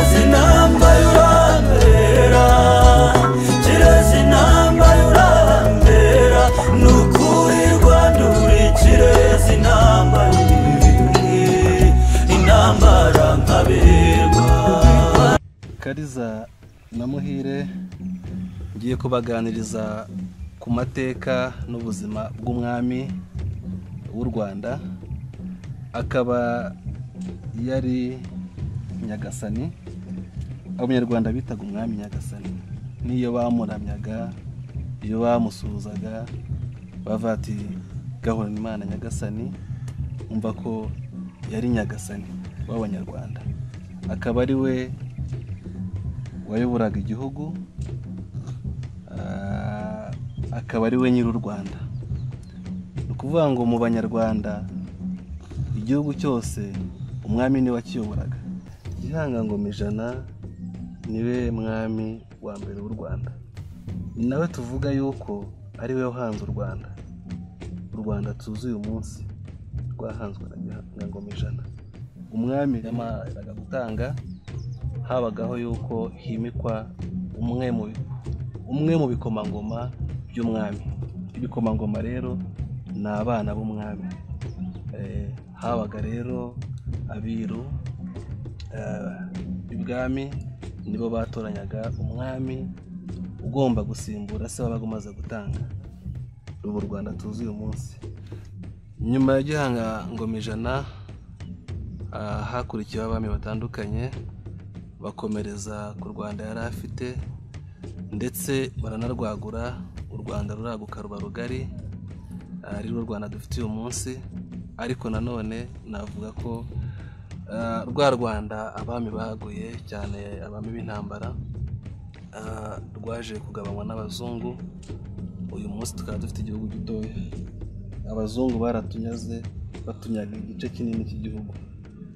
intambaye urambera kireze intambaye urambera ni ukuri rwanda uri kireze intambaye intambara nkaberwa kariza na muhire ngiye kubaganiriza ku mateka n'ubuzima bw'umwami w'u rwanda akaba yari nyagasani abanyarwanda bitaga umwami nyagasani n'iyo bamuramyaga iyo bamusuhuzaga bavuga ati gahorane imana nyagasani umva ko yari nyagasani w'abanyarwanda akaba ari we wayoboraga igihugu ah, akaba ari we nyiri u rwanda ni ukuvuga ngo mu banyarwanda igihugu cyose umwami niwe wakiyoboraga gihanga ngoma ijana niwe mwami wa mbere w'u rwanda ni nawe tuvuga yuko ari we wahanze u rwanda u rwanda tuzi uyu munsi rwahanzwe na gihanga ngoma ijana umwami yamaraga gutanga habagaho yuko himikwa umwe mu umwe mu bikomangoma by'umwami ibikomangoma rero ni abana b'umwami Eh, habaga rero abiru eh, ibwami nibo batoranyaga umwami ugomba gusimbura se wabaga umaze gutanga ubu rwanda tuzi uyu munsi nyuma ya gihanga ngoma ijana ah, hakurikiyeho abami batandukanye bakomereza ku rwanda yari afite ndetse baranarwagura u rwanda ruraguka ruba rugari ah, ari rwo rwanda dufite uyu munsi ariko nanone navuga ko ah, rwa rwanda abami baguye cyane abami b'intambara ah, rwaje kugabanywa n'abazungu uyu munsi tukaba dufite igihugu gitoya abazungu baratunyaze batunyaga igice kinini cy'igihugu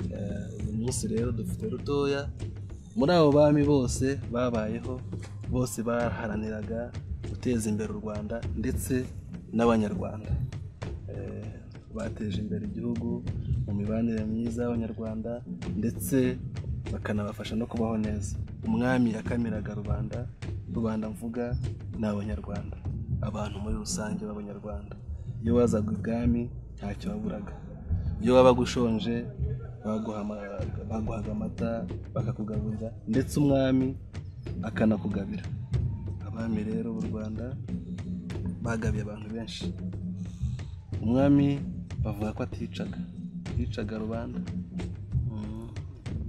Eh, uyu munsi rero dufite rutoya muri abo bami bose babayeho bose baharaniraga guteza imbere u rwanda ndetse n'abanyarwanda Eh, bateje imbere igihugu mu mibanire myiza y'abanyarwanda ndetse bakanabafasha no kubaho neza umwami yakamiraga rubanda rubanda mvuga ni abanyarwanda abantu muri rusange b'abanyarwanda iyo wazaga ibwami ntacyo waburaga iyo wabaga ushonje baguha ama- baguhaga amata bakakugaburira ndetse umwami akanakugabira abami rero b'u rwanda bagabiye abantu benshi umwami bavuga ko aticaga yicaga rubanda Mm.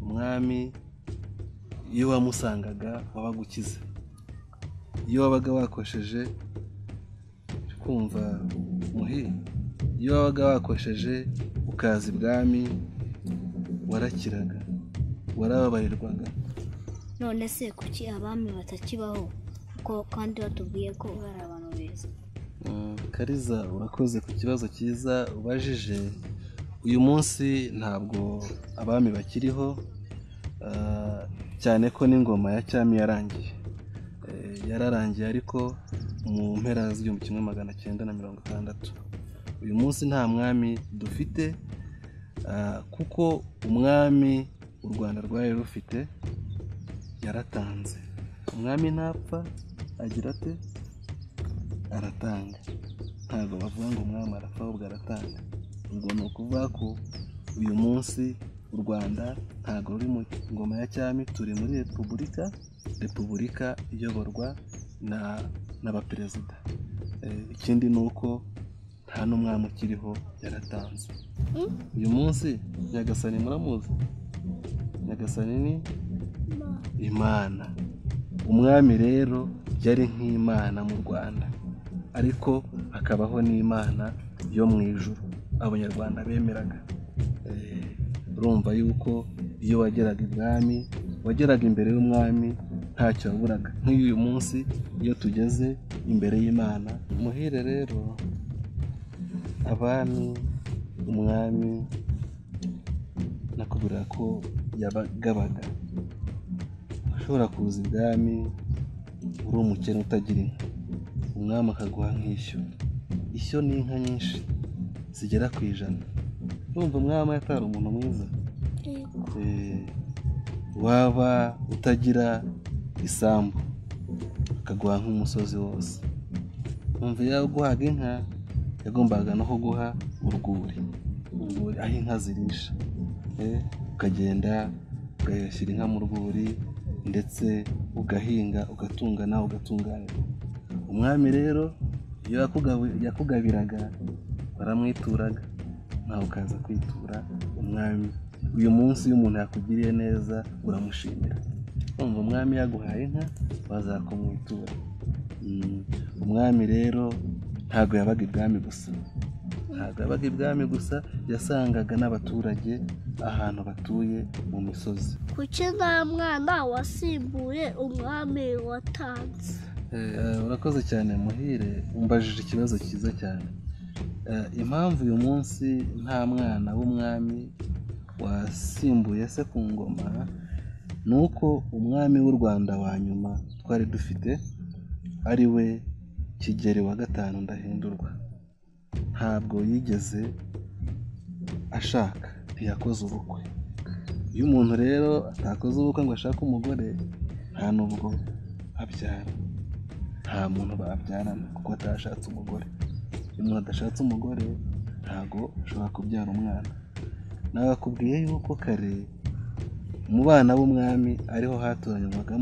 umwami iyo wamusangaga wabaga ukize iyo wabaga wakosheje uri kumva muhi iyo wabaga wakosheje ukaza ibwami warakiraga warababarirwaga none se kuki abami batakibaho kuko kandi batubwiye ko bari abantu beza Mm, kariza urakoze ku kibazo cyiza ubajije uyu munsi ntabwo abami bakiriho ah, cyane ko n'ingoma ya cyami yarangiye Eh, yararangiye ariko mu mpera z'igihumbi kimwe magana cyenda na mirongo itandatu uyu munsi nta mwami dufite ah, kuko umwami u rwanda rwari rufite yaratanze umwami ntapfa agira ate aratanga ntabwo bavuga ngo umwami arapfa ahubwo aratanga ubwo ni ukuvuga ko uyu munsi u rwanda ntabwo ruri mu ngoma ya cyami turi muri repubulika repubulika iyoborwa na n'abaperezida Eh, ikindi ni uko nta n'umwami ukiriho yaratanze uyu munsi nyagasani muramuzi nyagasani ni imana umwami rero yari nk'imana mu rwanda ariko hakabaho n'imana yo mu ijuru abanyarwanda bemeraga Eh, urumva yuko iyo wageraga ibwami wageraga imbere y'umwami ntacyo waburaga nk'uyu uyu munsi iyo tugeze imbere y'imana muhire rero abami umwami nakubwira ko yabagabaga ushobora kuza ibwami uri umukene utagira inka umwami akaguha nk'ishyo ishyo ni inka nyinshi zigera ku ijana urumva umwami atari umuntu mwiza Eh, waba utagira isambu akaguha nk'umusozi wose umva iyo yaguhaga inka yagombaga no kuguha urwuri urwuri aho inka zirisha Eh, ukagenda ugashyira inka mu rwuri ndetse ugahinga ugatunga nawe ugatunganirwa umwami rero iyo yakugabu- yakugabiraga waramwituraga nawe ukaza kwitura umwami uyu munsi iyo umuntu yakugiriye neza uramushimira umva umwami yaguhaye inka waza kumwitura Mm, umwami rero ntabwo yabaga ibwami gusa ntabwo yabaga ibwami gusa yasangaga n'abaturage ahantu batuye mu misozi kuki nta mwana wasimbuye umwami watanze Eh, urakoze cyane muhire umbajije ikibazo cyiza cyane Eh, impamvu uyu munsi nta mwana w'umwami wasimbuye se ku ngoma ni uko umwami w'u rwanda wa nyuma twari dufite ari we kigeri wa gatanu ndahindurwa ntabwo yigeze ashaka ntiyakoze ubukwe iyo umuntu rero atakoze ubukwe ngo ashake umugore nta n'ubwo abyara nta muntu babyarana kuko atashatse umugore iyo umuntu adashatse umugore ntabwo ashobora kubyara umwana nabakubwiye yuko kare mu bana b'umwami ariho hatoranywaga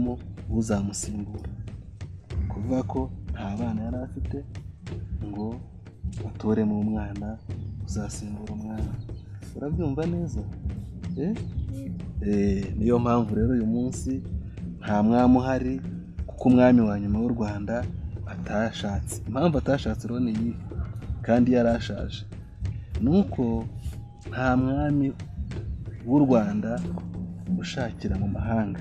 uzamusimbura kuvuga ko nta bana yari afite ngo batoremo umwana uzasimbura umwana urabyumva neza Eh? Eh, niyo mpamvu rero uyu munsi nta mwami uhari kuko umwami wa nyuma w'u rwanda atashatse impamvu atashatse rero ni iyi kandi yarashaje ni uko nta mwami w'u rwanda ushakira mu mahanga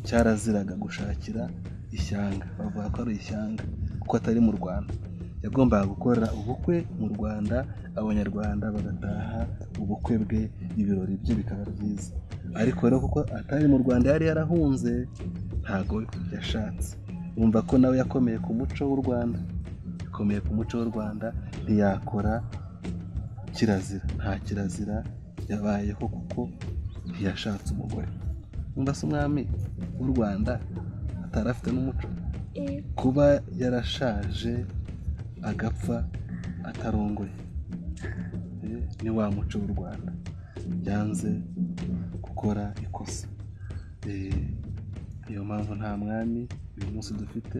cyaraziraga gushakira ishyanga bavuga ko ari ishyanga kuko atari mu rwanda yagombaga gukora ubukwe mu rwanda abanyarwanda bagataha ubukwe bwe ibirori bye bikaba byiza ariko rero kuko atari mu rwanda yari yarahunze ntago yashatse wumva ko nawe yakomeye ku muco w'u rwanda yakomeye ku muco w'u rwanda ntiyakora kirazira nta kirazira yabayeho kuko ntiyashatse umugore wumva se umwami w'u rwanda atari afite n'umuco kuba yarashaje agapfa atarongoye Eh, ni wa muco w'u rwanda yanze gukora ikosa Eh, niyo mpamvu nta mwami uyu munsi dufite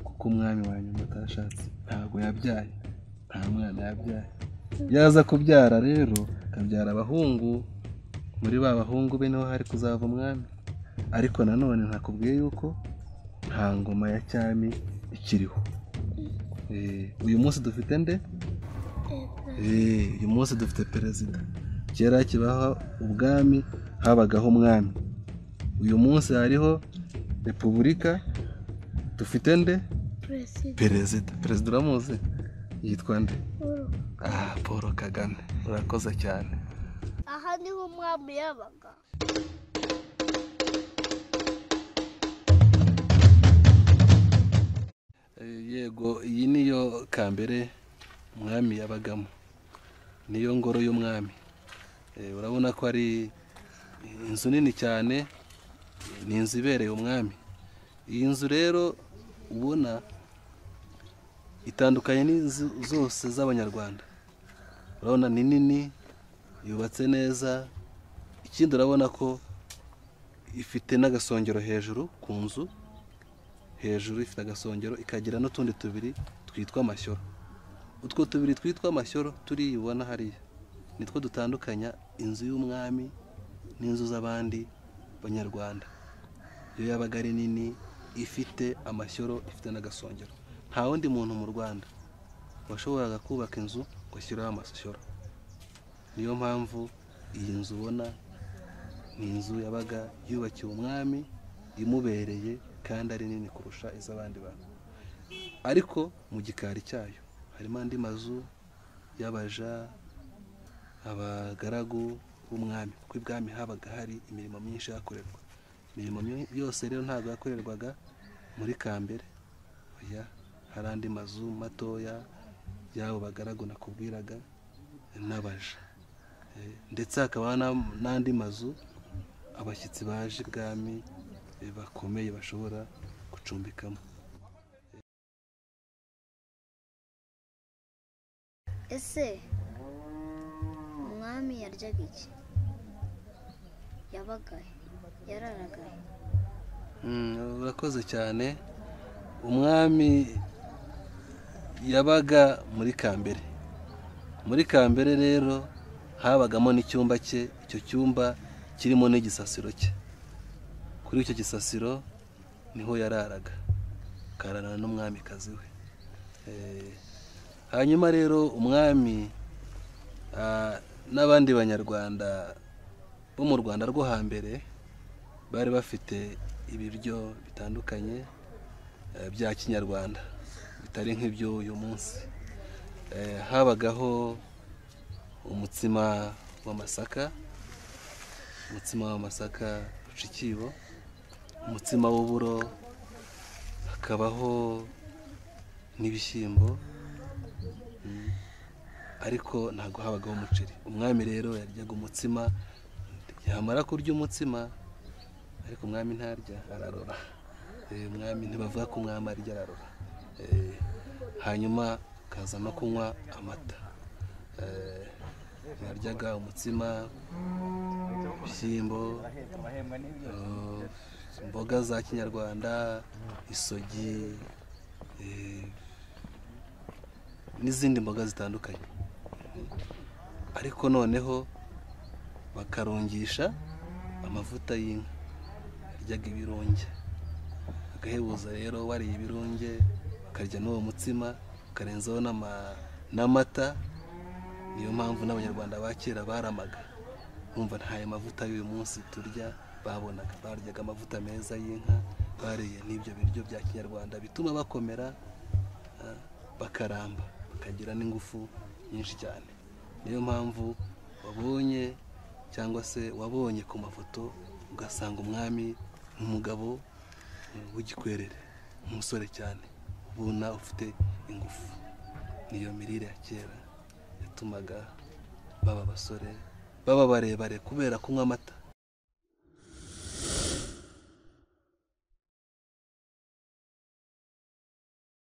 kuko umwami wa nyuma atashatse ntabwo yabyaye nta mwana yabyaye yaza kubyara rero akabyara abahungu muri ba bahungu be niho hari kuzava umwami ariko nanone nakubwiye yuko nta ngoma ya cyami ikiriho Eh, uyu munsi dufite nde Eh, uyu munsi dufite perezida kera kibaho ubwami habagaho umwami uyu munsi hariho repubulika dufite nde perezida perezida perezida uramuzi yitwa nde paul ah paul kagame urakoze cyane aha niho umwami yabaga yego iyi niyo kambere umwami yabagamo niyo ngoro y'umwami Eh, urabona ko ari inzu nini cyane ni inzu ibereye umwami iyi nzu rero ubona itandukanye n'inzu zose z'abanyarwanda urabona ni nini yubatse neza ikindi urabona ko ifite n'agasongero hejuru ku nzu hejuru ifite agasongero ikagira n'utundi tubiri twitwa amashyoro utwo tubiri twitwa amashyoro turiya ubona hariya nitwo dutandukanya inzu y'umwami n'inzu z'abandi banyarwanda iyo yabaga ari nini ifite amashyoro ifite n'agasongero nta wundi muntu mu rwanda washoboraga kubaka inzu ngo ashyiraho amashyoro niyo mpamvu iyi nzu ubona ni inzu yabaga yubakiwe umwami imubereye kandi ari nini kurusha iz'abandi bantu ariko mu gikari cyayo harimo andi mazu y'abaja abagaragu b'umwami kuko ibwami habaga hari imirimo myinshi yakorerwa imirimo myo- yose rero ntabwo yakorerwaga muri kambere oya hari andi mazu matoya y'abo bagaragu nakubwiraga n'abaja Eh, ndetse hakaba n'am- n'andi mazu abashyitsi baje ibwami eh, bakomeye bashobora gucumbikamo ese umwami yaryaga iki yabaga he? yararaga he? Mm, urakoze cyane umwami yabaga muri kambere muri kambere rero habagamo n'icyumba cye icyo cyumba kirimo n'igisasiro cye kuri icyo gisasiro niho yararaga akararana n'umwamikazi we Eh, hanyuma rero umwami ah, n'abandi banyarwanda bo mu rwanda rwo hambere bari bafite ibiryo bitandukanye eh, bya kinyarwanda bitari nk'ibyo uyu munsi Eh, habagaho umutsima w'amasaka umutsima w'amasaka uca ikibo umutsima w'uburo hakabaho n'ibishyimbo mm, ariko ntabwo habagaho umuceri umwami rero yaryaga umutsima yamara kurya umutsima ariko umwami ntarya ararora Eh, umwami ntibavuga ko umwami arya ararora Eh, hanyuma akaza no kunywa amata Eh, yaryaga umutsima ibishyimbo eh, imboga za kinyarwanda isogi eh, n'izindi mboga zitandukanye ariko noneho bakarongisha amavuta y'inka yaryaga ibirunge agahebuza rero wariye ibirunge ukarya n'uwo mutsima ukarenzaho n'ama- n'amata niyo mpamvu n'abanyarwanda ba kera baramaga bumva ntayo mavuta y'uyu munsi turya babonaga baryaga amavuta meza y'inka bariye n'ibyo biryo bya kinyarwanda bituma bakomera ah, bakaramba bakagira n'ingufu nyinshi cyane niyo mpamvu wabonye cyangwa se wabonye ku mafoto ugasanga umwami umugabo eh, w'igikwerere umusore cyane ubona ufite ingufu niyo mirire ya kera yatumaga baba abasore baba barebare kubera kunywa amata